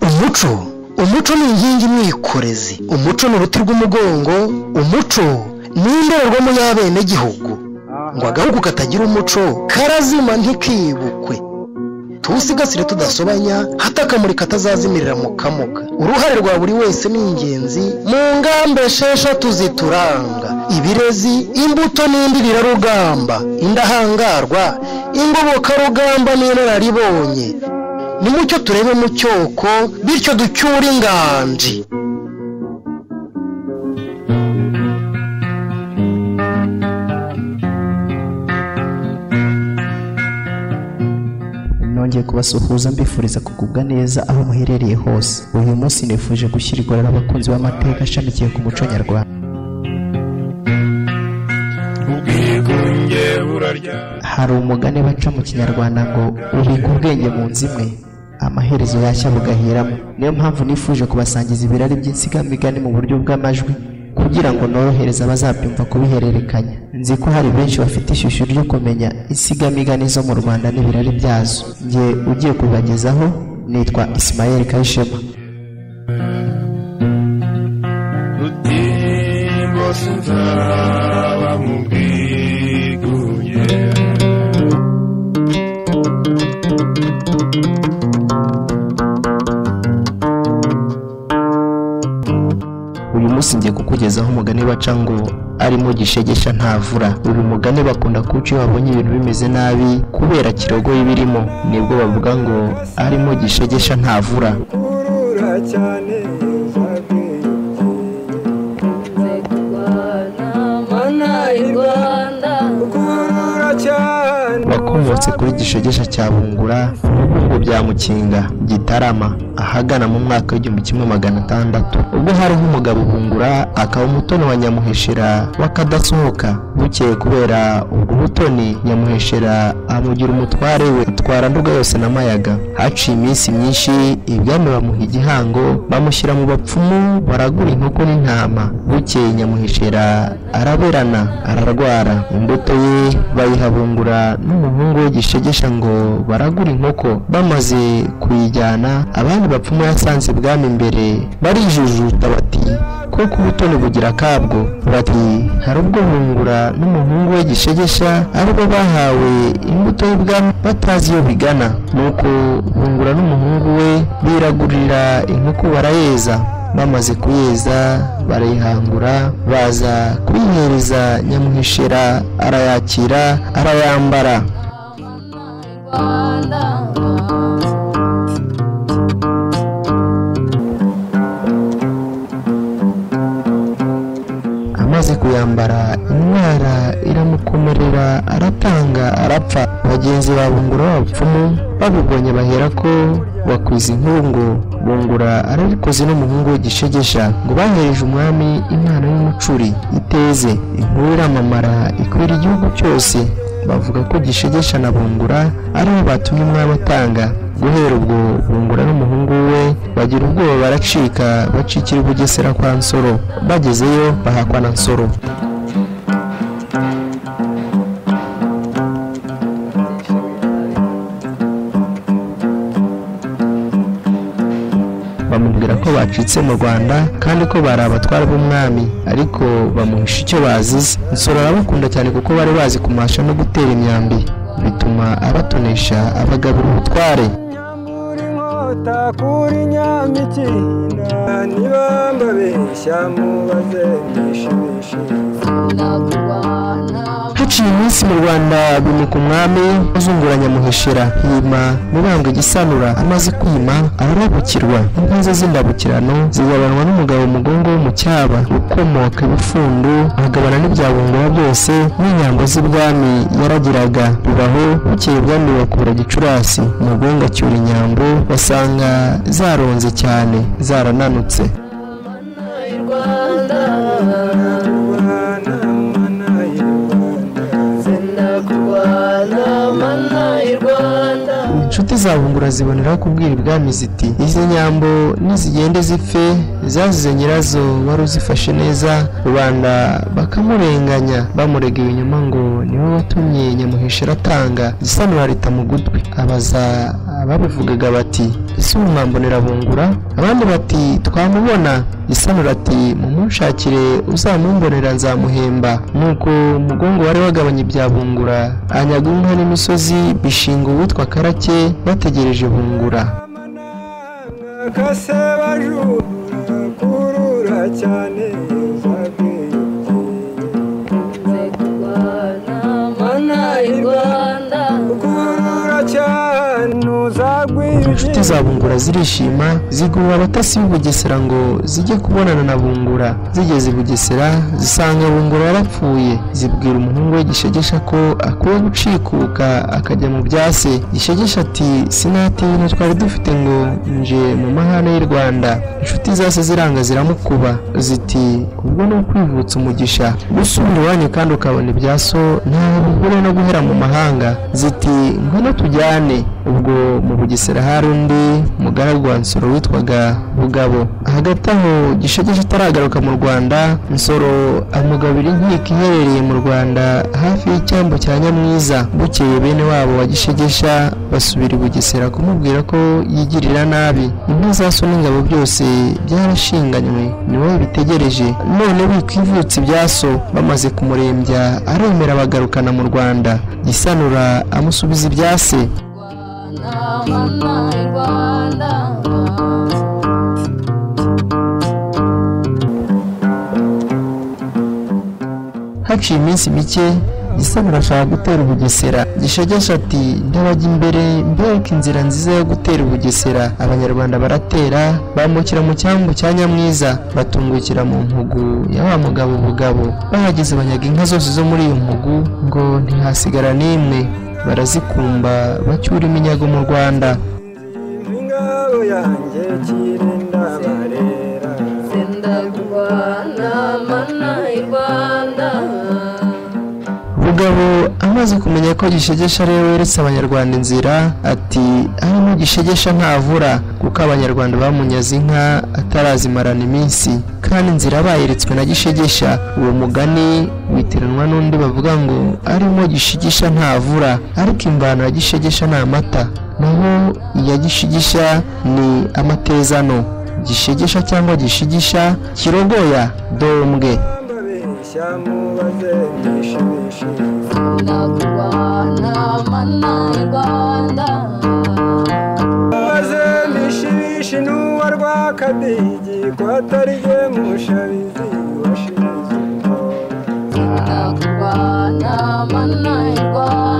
umuco umuco ni inkingi mwikorezi umuco ni uruti rw'umugongo umuco ni indorerwamo y'abenegihugu ngo agahugu katagira umuco karazima ntikibukwe tuwusigasire tudasobanya hato akamuri katazazimirira mu kamuga uruhare rwa buri wese ni ingenzi mu ngamba esheshatu zituranga ibirezi imbuto n'indirirarugamba indahangarwa ingobokarugamba n'inararibonye nimucyo turebe mu cyoko bityo ducyure inganji nongeye kubasuhuza mbifuriza kugubwa neza aho muherereye hose uyu munsi nifuje gushyira igorora abakunzi b'amateka ashamikiye ku muco nyarwanda ubwigunge burarya hari umugani baca mu kinyarwanda ngo ubika ubwenge mu nzu imwe amaherezo yashya bugahiramo niyo mpamvu nifuje kubasangiza ibirari by'insigamigani mu buryo bw'amajwi kugira ngo norohereze abazabyumva kubihererekanya nzi ko hari benshi bafite ishusho ryo kumenya insigamigani zo mu rwanda n'ibirari byazo njye ugiye kubibagezaho nitwa isimayeli kayishema rutimbo sinzaba mu bwigunge uyu munsi ngiye kukugezaho umugani baca ngo arimo gishegesha ntavura uyu mugani bakunda kuwuca iyo babonye ibintu bimeze nabi kubera kirogoye ibirimo nibwo bavuga ngo arimo gishegesha ntavura urura cyane mana y'u rwanda kurura cyane bakomotse kuri gishegesha cya bungura ubukungu bya mukinga gitarama ahagana mu mwaka w'igihumbi kimwe magana atandatu ubwo hariho umugabo bungura akaba umutoni wa nyamuheshera w'akadasohoka bukeye kubera ubwo butoni nyamuheshera amugira umutware we atwara nduga yose na mayaga haciye iminsi myinshi ibwami bamuha igihango bamushyira mu bapfumu baragura inkoko n'intama bukeye nyamuheshera araberana ararwara imbuto ye bayihabungura n'umuhungu we gishegesha ngo baragura inkoko bamaze kuyijyana abandi bapfumu yasanze ibwami imbere barijujuta bati kuko ubutoni bugira akabwo bati hari ubwo bungura n'umuhungu we gishegesha aribo bahawe imbuto y'ubwami batazi iyo bigana nuko bungura n'umuhungu we biragurira inkoko barayeza bamaze kuyeza barayihangura baza kuyihereza nyamuheshera arayakira arayambara rwanda amaze kuyambara indwara iramukomerera aratanga arapfa bagenzi ba bungura b'abapfumu babibonye bahera ko bakwiza inkungu bungura arabikoze n'umuhungu we gishegesha ngo bahereje umwami impano y'umucuri iteze inkuru iramamara ikwira igihugu cyose bavuga ko gishegesha na bungura aribo batumye umwami atanga guhera ubwo bungura n'umuhungu we bagira ubwoba baracika bacikira i bugesera kwa nsoro bagezeyo bahakwa na nsoro bamubwira ko bacitse mu rwanda kandi ko bari abatwara b'umwami ariko bamuhisha icyo bazize nsoro arabakunda cyane kuko bari bazi kumasha no gutera imyambi bituma abatonesha abagabira ubutware nyamura inkota kuri nyamikinda nibambabeshya mubaze mwishimishije haciye iminsi mu rwanda bimika umwami uzungura nyamuheshera hima mibambwe gisanura amaze kwima ararabukirwa inka ze z'indabukirano zigabanwa n'umugabo mugongo wo mu cyaba ukomoka ibifundu agabana n'ibyabungura byose n'inyambo z'ibwami yaragiraga bibaho bukeye ubwami bakura gicurasi mugongo acyura inyambo basanga zaronze cyane zarananutse y'u rwanda mana mana y'u rwanda senda kurwana mana y'u rwanda inshuti za bungura ziboneraho kubwira ibwami ziti izi nyambo nizigende zipfe zazize nyirazo wari uzifashe neza rubanda bakamurenganya bamurega ibinyoma ngo niwe watumye nyamuheshera atanga gisanura leta mu gutwi abaza ababivugaga bati ese ubu mwambonera bungura abandi bati twamubona gisanura ati mumunshakire uzamumbonera nzamuhemba nuko umugongo wari wagabanye ibya bungura anyaga inka n'imisozi bishinga uwitwa karake bategereje bungura kase bajura kurura cyane mana y'u rwanda kurura cyane uzagwije inshuti za bungura zirishima zigurura abatasi b'i bugesera ngo zijye kubonana na bungura zigeze i bugesera zisanga bungura yarapfuye zibwira umuhungu we gishegesha ko akwiye gucikuka akajya mu bya se gishegesha ati sinatinya twari dufite ngo nje mu mahane y'u rwanda inshuti zase ziranga ziramukuba ziti ubwo ni ukwivutsa umugisha gusubira iwanyu kandi ukabona ibya so ntaho bihuriye no guhera mu mahanga ziti ngwino tujyane ubwo mu bugesera hari undi mugaragu wa nsoro witwaga bugabo hagati aho gishegesha ataragaruka mu rwanda nsoro amugabira inkiko iherereye mu rwanda hafi y'icyambu cya nyamwiza bukeye bene wabo wa gishegesha basubira i bugesera kumubwira ko yigirira nabi inka za so n'ingabo byose byarashinganywe ni wowe bitegereje none wikwivutsa ibya so bamaze kumurembya aremera bagarukana mu rwanda gisanura amusubiza ibya se mana y'u rwanda haciye iminsi mike gisanura ashaka gutera ubugesera gishegesha ati ndabajya imbere mbereke inzira nziza yo gutera ubugesera abanyarwanda baratera bambukira mu cyambu cya nyamwiza batungukira mu mpugu ya wa mugabo bugabo bahageze banyaga inka zose zo muri iyo mpugu ngo ntihasigara n'imwe barazikumba bacyura iminyago mu rwanda ingabo yanjye kirinda barera senda kurwana mana y'u rwanda bugabo amaze kumenya ko gishegesha ariwe weretse abanyarwanda inzira ati arimo gishegesha ntavura kuko abanyarwanda bamunyaze inka atarazimarana iminsi kandi inzira bayeretswe na gishegesha uwo mugani witiranwa n'undi bavuga ngo arimo gishigisha ntavura ariko imvano ya gishegesha ni amata naho iya gishigisha ni amatezano gishegesha cyangwa gishigisha kirogoya dombwe mbabeshya mubaze mwishimishe senda kurwana mana y'u rwanda mubaze mwishimishe n'uwa rwakadigi ko atari rwe mushabizi washize senda kurwana mana y'u rwanda